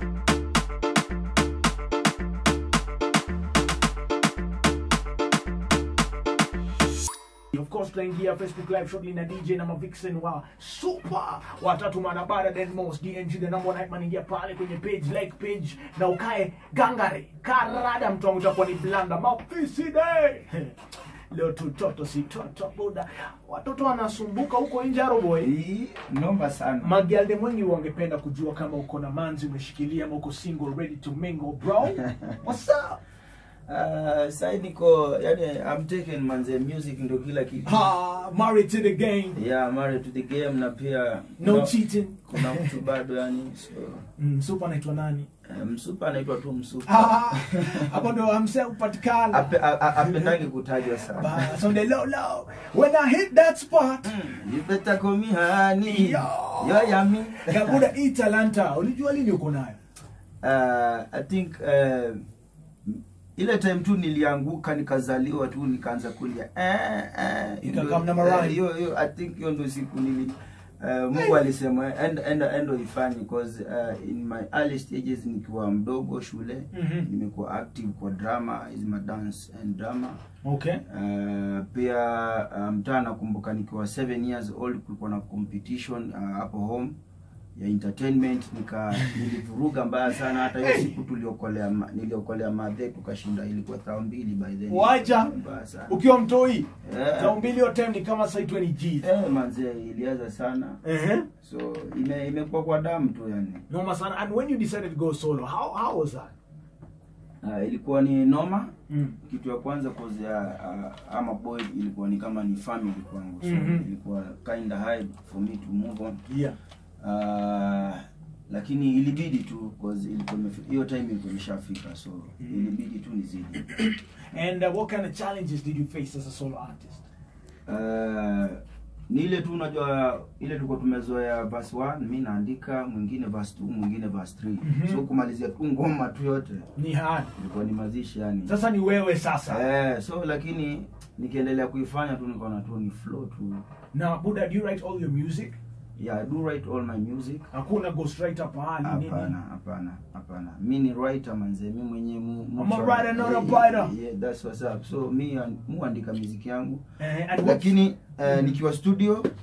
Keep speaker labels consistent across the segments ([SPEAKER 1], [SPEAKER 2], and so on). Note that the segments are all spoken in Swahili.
[SPEAKER 1] Of course tutaingia Facebook live shortly na DJ na Mavixen wa super watatu manabara then most DNG the number one hype man ingia pale kwenye page like page na ukae gangare karada mtu wangu utakuwa ni blanda mafisi day leo tutoto si toto buda watoto wanasumbuka huko nje aroboy
[SPEAKER 2] Hii noma sana.
[SPEAKER 1] magialde mwengi wangependa kujua kama uko na manzi umeshikilia ama uko single ready to mingle bro what's up
[SPEAKER 2] Uh, sai niko yani I'm taking manze music ndo kila kitu.
[SPEAKER 1] ha married to the game
[SPEAKER 2] Yeah, married to the game na pia
[SPEAKER 1] no
[SPEAKER 2] kuna-
[SPEAKER 1] cheating
[SPEAKER 2] Kuna mtu bado yani so
[SPEAKER 1] mm, super anaitwa nani
[SPEAKER 2] eh, msupa anaitwa tu msupa.
[SPEAKER 1] Ah, hapo ndo amse upatikana
[SPEAKER 2] Ape- a- a- Apendangi kutajwa sana.
[SPEAKER 1] Bas, on the low low when i hit that spot
[SPEAKER 2] Mm, You better call me honey.
[SPEAKER 1] Yo.
[SPEAKER 2] Yo yummy.
[SPEAKER 1] kabuda hii talanta ulijua lini uko nayo
[SPEAKER 2] uh, I think uh, ile time tu nilianguka nikazaliwa tu nikaanza kulia eh, eh,
[SPEAKER 1] Ikakam na
[SPEAKER 2] ndio-
[SPEAKER 1] marai.
[SPEAKER 2] eh, hiyo hiyo I think hiyo ndio siku nili uh, Mungu alisema enda enda enda ifanye because uh, in my early stages nikiwa mdogo shule
[SPEAKER 1] Mhm.
[SPEAKER 2] nimekuwa active kwa drama is my dance and drama
[SPEAKER 1] okay
[SPEAKER 2] Uh, pia uh, mtaa nakumbuka nikiwa 7 years old kulikuwa na competition uh, hapo home ya entertainment nika nilivuruga mbaya sana hata hiyo
[SPEAKER 1] Hey!
[SPEAKER 2] siku tuliokolea ma- niliokolea madhe tukashinda ilikuwa thao mbili by then
[SPEAKER 1] Wacha.
[SPEAKER 2] mbaya sana
[SPEAKER 1] ukiwa mtoi
[SPEAKER 2] Eh.
[SPEAKER 1] za mbili hiyo time ni kama sai 20 g
[SPEAKER 2] eh manze ilianza sana
[SPEAKER 1] ehe
[SPEAKER 2] so ime imekuwa kwa damu tu yani
[SPEAKER 1] noma sana and when you decided to go solo how how was that
[SPEAKER 2] uh, ilikuwa ni noma
[SPEAKER 1] mm.
[SPEAKER 2] kitu ya kwanza cause ya uh, ama boy ilikuwa ni kama ni family kwangu so
[SPEAKER 1] Mhm.
[SPEAKER 2] ilikuwa kind of hard for me to move on
[SPEAKER 1] yeah
[SPEAKER 2] uh, lakini ilibidi tu cause ilikuwa imefi- hiyo time ilikuwa imeshafika so
[SPEAKER 1] Mhm.
[SPEAKER 2] ilibidi tu nizidi
[SPEAKER 1] and uh, what kind of challenges did you face as a solo artist
[SPEAKER 2] uh, ni ile tu unajua ile tulikuwa tumezoea verse 1 mi naandika mwingine verse 2 mwingine verse 3
[SPEAKER 1] Mhm.
[SPEAKER 2] so kumalizia tu ngoma tu yote
[SPEAKER 1] ni hard
[SPEAKER 2] ilikuwa ni mazishi yani
[SPEAKER 1] sasa ni wewe sasa
[SPEAKER 2] eh, so lakini nikiendelea kuifanya tu nikaona tu ni flow tu
[SPEAKER 1] na buda do you write all your music
[SPEAKER 2] yeah, I do write all my music
[SPEAKER 1] hakuna ghostwriter pahali nini
[SPEAKER 2] hapana hapana hapana mi ni writer manze mi mwenyewe mu, mu
[SPEAKER 1] I'm a
[SPEAKER 2] try-
[SPEAKER 1] writer, not a
[SPEAKER 2] yeah,
[SPEAKER 1] writer.
[SPEAKER 2] yeah, that's what's up so mi an- muandika muziki yangu
[SPEAKER 1] Eh, and what-
[SPEAKER 2] lakini uh, nikiwa studio uh,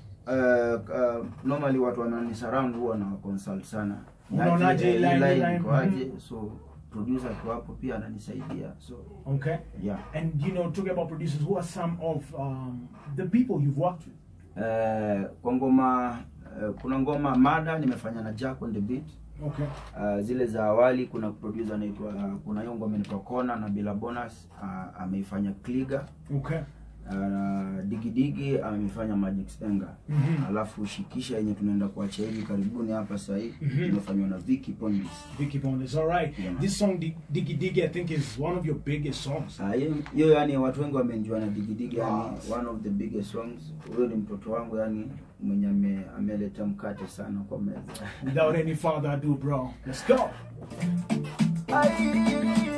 [SPEAKER 2] uh, normally watu wanani surround huwa na consult sana
[SPEAKER 1] Unaonaje
[SPEAKER 2] Aje,
[SPEAKER 1] line,
[SPEAKER 2] eh, line
[SPEAKER 1] line,
[SPEAKER 2] iko aje?
[SPEAKER 1] mhm.
[SPEAKER 2] so producer akiwa hapo pia ananisaidia so
[SPEAKER 1] okay
[SPEAKER 2] yeah
[SPEAKER 1] and you know talking about producers who are some of um, the people you've worked with
[SPEAKER 2] uh, kwa ngoma uh, kuna ngoma mada nimefanya na Jack on the beat
[SPEAKER 1] okay
[SPEAKER 2] Uh, zile za awali kuna producer anaitwa kuna hiyo ngoma inaitwa Kona na Bila Bonus uh, ameifanya Kliga
[SPEAKER 1] okay
[SPEAKER 2] uh, Digi Digi ameifanya Magic Spenga
[SPEAKER 1] Mhm.
[SPEAKER 2] alafu Shikisha yenye tunaenda kuachia hivi karibuni hapa sasa hivi
[SPEAKER 1] Mhm.
[SPEAKER 2] imefanywa na Vicky Pondis.
[SPEAKER 1] Vicky Bondes. All right.
[SPEAKER 2] Yeah, man.
[SPEAKER 1] This song, Dig- Diggy Diggy, I think is one of your biggest songs.
[SPEAKER 2] Ah, hiyo hiyo yani watu wengi wamenjua na Digi Digi yani
[SPEAKER 1] Yes.
[SPEAKER 2] one of the biggest songs. Huyo ni mtoto wangu yani mwenye ame, ameleta mkate sana kwa meza.
[SPEAKER 1] Without any further ado, bro, let's go.
[SPEAKER 2] Ai,